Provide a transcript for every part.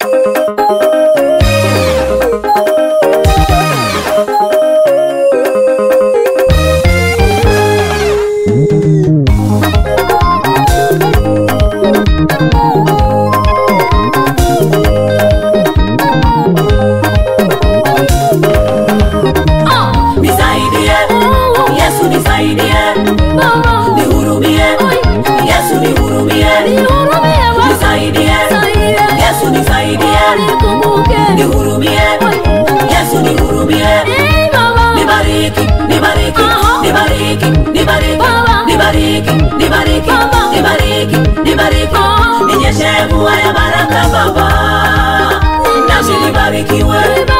nisaidie yesu nisaidie nihurumie yesu nihurumie nisaidie yesu nisaidie nihurumie yesu nihurumie nibariki nibariki nibariki nibariki nibariki nibariki nibariki nibariki ninyeshe mvua ya baraka baba nasi nibarikiwe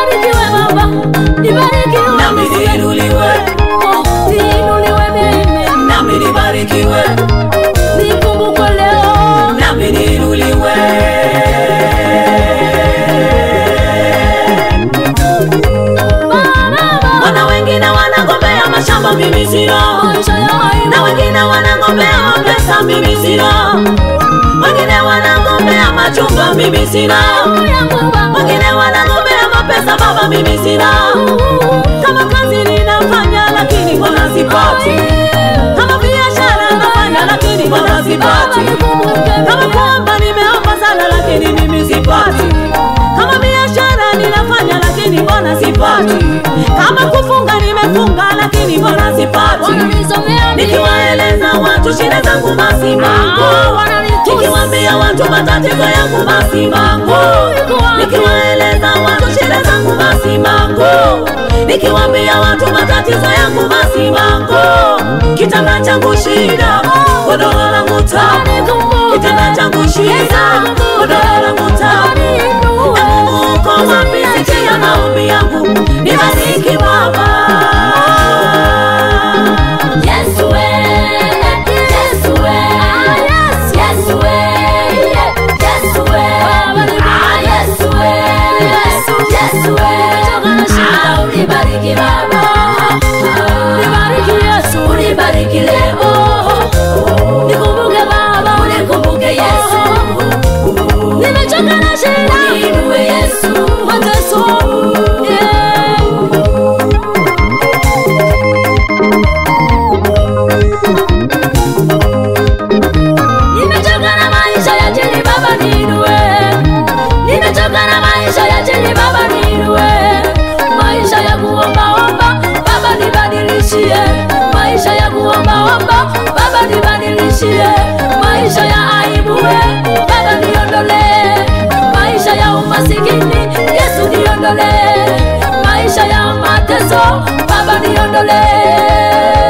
nami niinuliwe nami nibarikiwe nami niinuliwe wana wengine wanagombea mashamba mimi sina na wengine wanagombea mapesa mimi sina wengine wanagombea machumba mimi sina wengine wanagombea mapesa baba mimi sina kama kazi ninafanya lakini mbona sipati kama biashara nafanya lakini mbona sipati kama kuomba nimeomba sana lakini mimi sipati kama biashara ninafanya lakini mbona sipati kama kufunga nimefunga lakini mbona sipati nikiwaeleza watu shida zangu basi mango nikiwambia watu matatizo yangu basi mango nikiwaeleza watu shida zangu basi mango nikiwambia watu matatizo yangu basi mango kitanda changu shida godoro langu tamu kitanda changu shida godoro langu tamu na Mungu uko wapi sikia maombi yangu nibariki baba Yesu we, Yesu we, Yesu we, Yesu we, ah Yesu we, Yesu we, ah unibariki Baba, unibariki leo, unikumbuke Yesu, Nimechoka na shida, uniinue Yesu, mateso, yeah. Nimechoka na maisha ya chini baba niinue. Nimechoka na maisha ya chini baba niinue. Maisha ya kuombaomba baba nibadilishie. Maisha ya kuombaomba baba nibadilishie. Maisha ya aibu we baba niondolee. Maisha ya umasikini Yesu niondolee. Maisha ya mateso baba niondolee.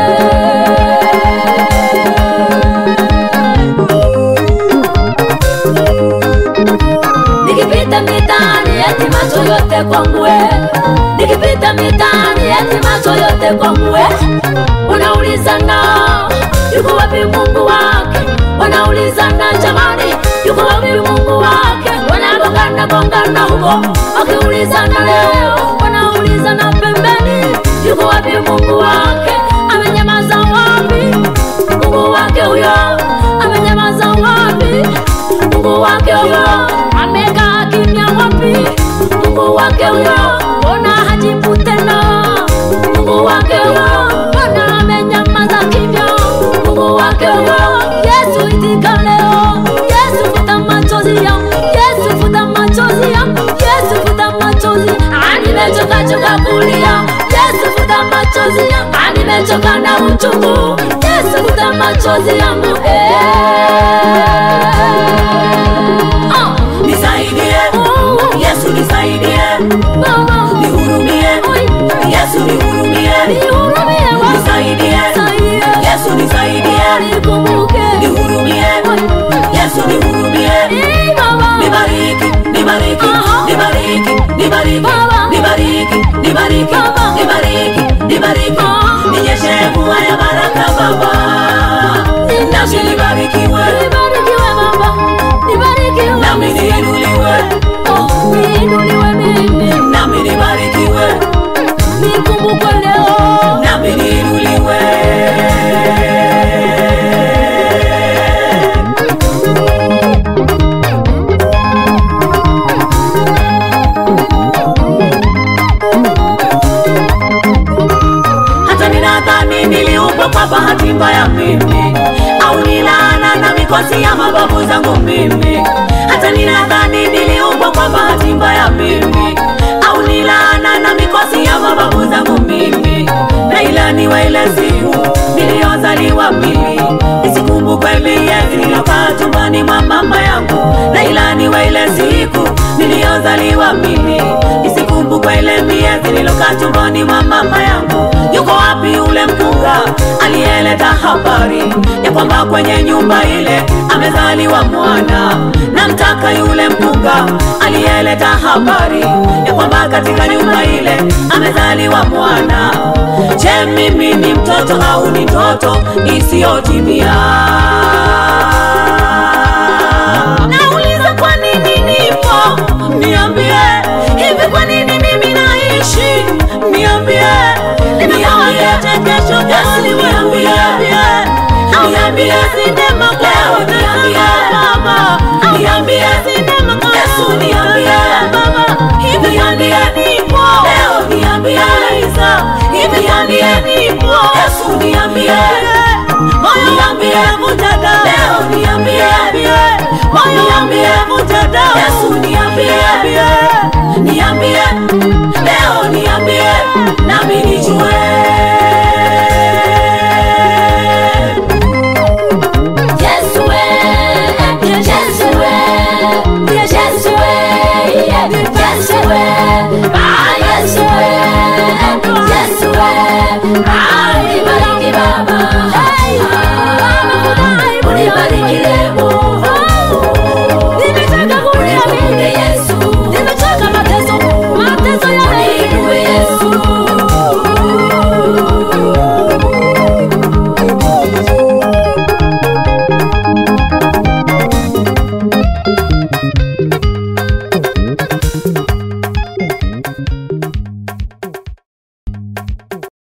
Nikipita mitaani eti macho yote kwangu we. Nikipita mitaani eti macho yote kwangu we. Unaulizana yuko wapi Mungu wake? Wanaulizana jamani, yuko wapi Mungu wake? Wanagongana gongana huko, wakiulizana leo, wanaulizana pembeni, yuko wapi Mungu wake? Amenyamaza wapi Mungu wake huyo? Amenyamaza wapi Mungu wake huyo? Amekaa kimya wapi Mungu wake huyo? Mbona hajibu tena Mungu wake huyo? Mbona amenyamaza kimya Mungu wake huyo? Yesu itika leo, Yesu futa machozi yangu, Yesu futa machozi yangu, Yesu futa machozi. Ah, nimechoka choka kulia, Yesu futa machozi yangu, ah, nimechoka na uchungu, Yesu futa machozi yangu eh. Ah, nisaidie yesu nisaidie Baba, nihurumie oi, yesu nihurumie nihurumie Baba, nisaidie nisaidie, yesu nisaidie nikumbuke, nihurumie yesu nihurumie Eh, Baba, nibariki nibariki Aha. nibariki nibariki Baba. nibariki nibariki Baba. nibariki nibariki Aha. ninyeshe mvua ya baraka baba nasi nibarikiwe nibarikiwe Baba, nibarikiwe. nami niinuliwe Oh, niinuliwe mimi, nami nibarikiwe nikumbukwe leo. nami niinuliwe hatima ya mimi au ni laana na mikosi ya mababu zangu mimi hata ninadhani niliumbwa kwa bahati mbaya mimi au ni laana na mikosi ya mababu zangu mimi na ilaniwa ile siku niliyozaliwa mimi isikumbukwe miezi niliyokaa tumbani mwa mama yangu na ilaniwa ile siku niliyozaliwa mimi isikumbukwe ile miezi niliyokaa tumbani mwa mama yangu yuko wapi ule mkunga aliyeleta habari ya kwamba kwenye nyumba ile amezaliwa mwana namtaka yule mkunga aliyeleta habari ya kwamba katika nyumba ile amezaliwa mwana je mimi ni mtoto au ni ndoto isiyotimia nauliza kwa nini nipo niambie hivi kwa nini mimi naishi niambie niambie kesho gani niambie niambie sinema leo niambie mama niambie sinema Yesu niambie mama hivi niambie nipo leo niambie Isa hivi niambie nipo Yesu niambie moyo niambie vutada leo niambie moyo niambie vutada Yesu niambie niambie leo niambie nami nijue Yesu we, Yesu we, Yesu we, Yesu we, ah Yesu we, Yesu we, ah nibariki Baba, ah